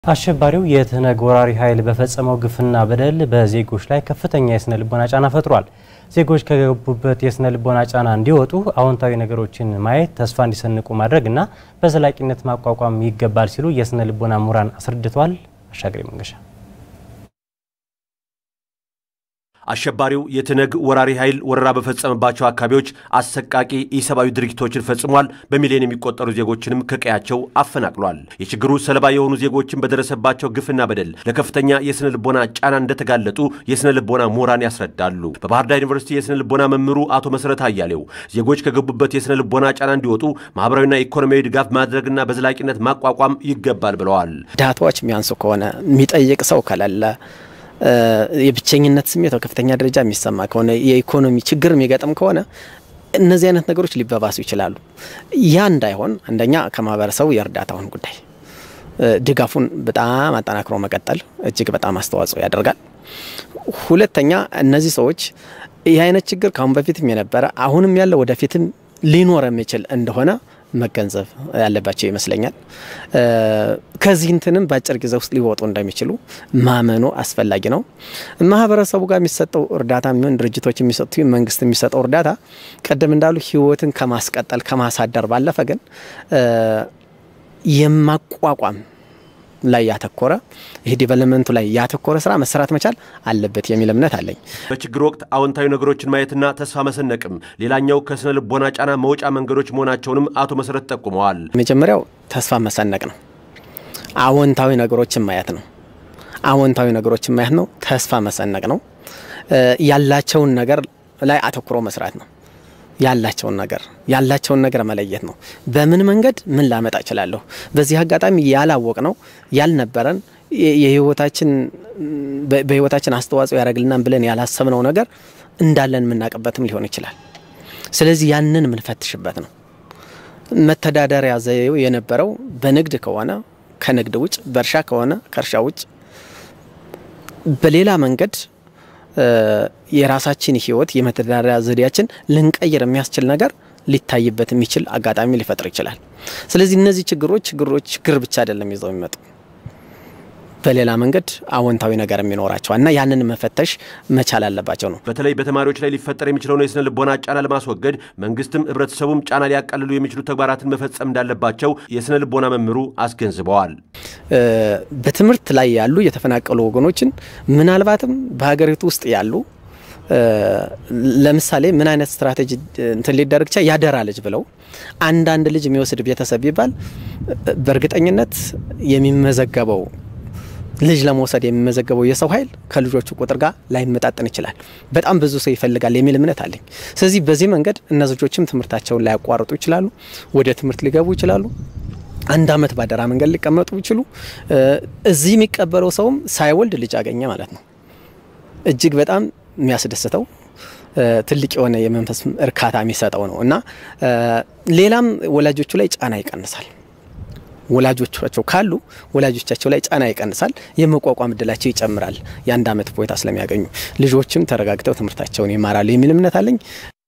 አሸባሪው የትህነግ ወራሪ ኃይል በፈጸመው ግፍና በደል በዜጎች ላይ ከፍተኛ የስነ ልቦና ጫና ፈጥሯል። ዜጎች ከገቡበት የስነ ልቦና ጫና እንዲወጡ አዎንታዊ ነገሮችን ማየት፣ ተስፋ እንዲሰንቁ ማድረግ እና በዘላቂነት ማቋቋም ይገባል ሲሉ የስነ ልቦና ምሁራን አስረድተዋል። አሻግሬ መንገሻ አሸባሪው የትህነግ ወራሪ ኃይል ወረራ በፈጸመባቸው አካባቢዎች አሰቃቂ ኢሰብአዊ ድርጊቶችን ፈጽሟል። በሚሊዮን የሚቆጠሩ ዜጎችንም ከቀያቸው አፈናቅሏል። የችግሩ ሰለባ የሆኑ ዜጎችን በደረሰባቸው ግፍና በደል ለከፍተኛ የስነ ልቦና ጫና እንደተጋለጡ የስነ ልቦና ምሁራን ያስረዳሉ። በባህር ዳር ዩኒቨርሲቲ የስነ ልቦና መምህሩ አቶ መሰረት አያሌው ዜጎች ከገቡበት የስነ ልቦና ጫና እንዲወጡ ማህበራዊና ኢኮኖሚያዊ ድጋፍ ማድረግና በዘላቂነት ማቋቋም ይገባል ብለዋል። ዳታዎች የሚያንሱ ከሆነ የሚጠይቅ ሰው ከሌለ የብቸኝነት ስሜት በከፍተኛ ደረጃ የሚሰማ ከሆነ የኢኮኖሚ ችግር የሚገጥም ከሆነ እነዚህ አይነት ነገሮች ሊበባሱ ይችላሉ። ያ እንዳይሆን አንደኛ ከማህበረሰቡ የእርዳታውን ጉዳይ ድጋፉን በጣም አጠናክሮ መቀጠል እጅግ በጣም አስተዋጽኦ ያደርጋል። ሁለተኛ እነዚህ ሰዎች ይህ አይነት ችግር ከአሁን በፊትም የነበረ አሁንም ያለ ወደፊትም ሊኖር የሚችል እንደሆነ መገንዘብ ያለባቸው ይመስለኛል። ከዚህ እንትንም በአጭር ጊዜ ውስጥ ሊወጡ እንደሚችሉ ማመኑ አስፈላጊ ነው። ማህበረሰቡ ጋር የሚሰጠው እርዳታ የሚሆን ድርጅቶች የሚሰጡ መንግስት የሚሰጠው እርዳታ ቀደም እንዳሉ ህይወትን ከማስቀጠል ከማሳደር ባለፈ ግን የማቋቋም ላይ ያተኮረ ይህ ዲቨሎፕመንቱ ላይ ያተኮረ ስራ መሰራት መቻል አለበት የሚል እምነት አለኝ። በችግር ወቅት አዎንታዊ ነገሮችን ማየትና ተስፋ መሰነቅም ሌላኛው ከስነ ልቦና ጫና መውጫ መንገዶች መሆናቸውንም አቶ መሰረት ጠቁመዋል። መጀመሪያው ተስፋ መሰነቅ ነው። አዎንታዊ ነገሮችን ማየት ነው። አዎንታዊ ነገሮችን ማየት ነው። ተስፋ መሰነቅ ነው። ያላቸውን ነገር ላይ አተኩሮ መስራት ነው። ያላቸውን ነገር ያላቸውን ነገር መለየት ነው። በምን መንገድ ምን ላመጣ እችላለሁ? በዚህ አጋጣሚ ያላወቅ ነው ያልነበረን የህይወታችን በህይወታችን አስተዋጽኦ ያደርግልናል ብለን ያላሰብነው ነገር እንዳለን የምናውቅበትም ሊሆን ይችላል። ስለዚህ ያንን የምንፈትሽበት ነው። መተዳደሪያ ዘዬው የነበረው በንግድ ከሆነ ከንግድ ውጭ፣ በእርሻ ከሆነ ከእርሻ ውጭ፣ በሌላ መንገድ የራሳችን ህይወት የመተዳደሪያ ዘዴያችን ልንቀይር የሚያስችል ነገር ሊታይበት የሚችል አጋጣሚ ሊፈጥር ይችላል። ስለዚህ እነዚህ ችግሮች ችግሮች ችግር ብቻ አይደለም ይዘው የሚመጡ በሌላ መንገድ አዎንታዊ ነገር የሚኖራቸዋል እና ያንን መፈተሽ መቻል አለባቸው ነው። በተለይ በተማሪዎች ላይ ሊፈጠር የሚችለውን የስነ ልቦና ጫና ለማስወገድ መንግስትም ህብረተሰቡም ጫና ሊያቃልሉ የሚችሉ ተግባራትን መፈጸም እንዳለባቸው የስነ ልቦና መምህሩ አስገንዝበዋል። በትምህርት ላይ ያሉ የተፈናቀሉ ወገኖችን ምናልባትም በሀገሪቱ ውስጥ ያሉ ለምሳሌ ምን አይነት ስትራቴጂ እንትን ሊደረግ ቻ ያደራ ልጅ ብለው አንዳንድ ልጅ የሚወስድ ቤተሰብ ቢባል በእርግጠኝነት የሚመዘገበው ልጅ ለመውሰድ የሚመዘገበው የሰው ኃይል ከልጆቹ ቁጥር ጋር ላይመጣጠን ይችላል። በጣም ብዙ ሰው ይፈልጋል የሚል እምነት አለኝ። ስለዚህ በዚህ መንገድ እነዚህ ልጆችም ትምህርታቸውን ላያቋርጡ ይችላሉ፣ ወደ ትምህርት ሊገቡ ይችላሉ። አንድ አመት ባደራ መንገድ ሊቀመጡ ይችሉ። እዚህ የሚቀበለው ሰውም ሳይወልድ ልጅ አገኘ ማለት ነው። እጅግ በጣም የሚያስደስተው ትልቅ የሆነ የመንፈስ እርካታ የሚሰጠው ነው እና ሌላም ወላጆቹ ላይ ጫና ይቀንሳል። ወላጆቻቸው ካሉ ወላጆቻቸው ላይ ጫና ይቀንሳል። የመቋቋም እድላቸው ይጨምራል። የአንድ አመት ፎይታ ስለሚያገኙ ልጆችም ተረጋግተው ትምህርታቸውን ይማራሉ የሚል እምነት አለኝ።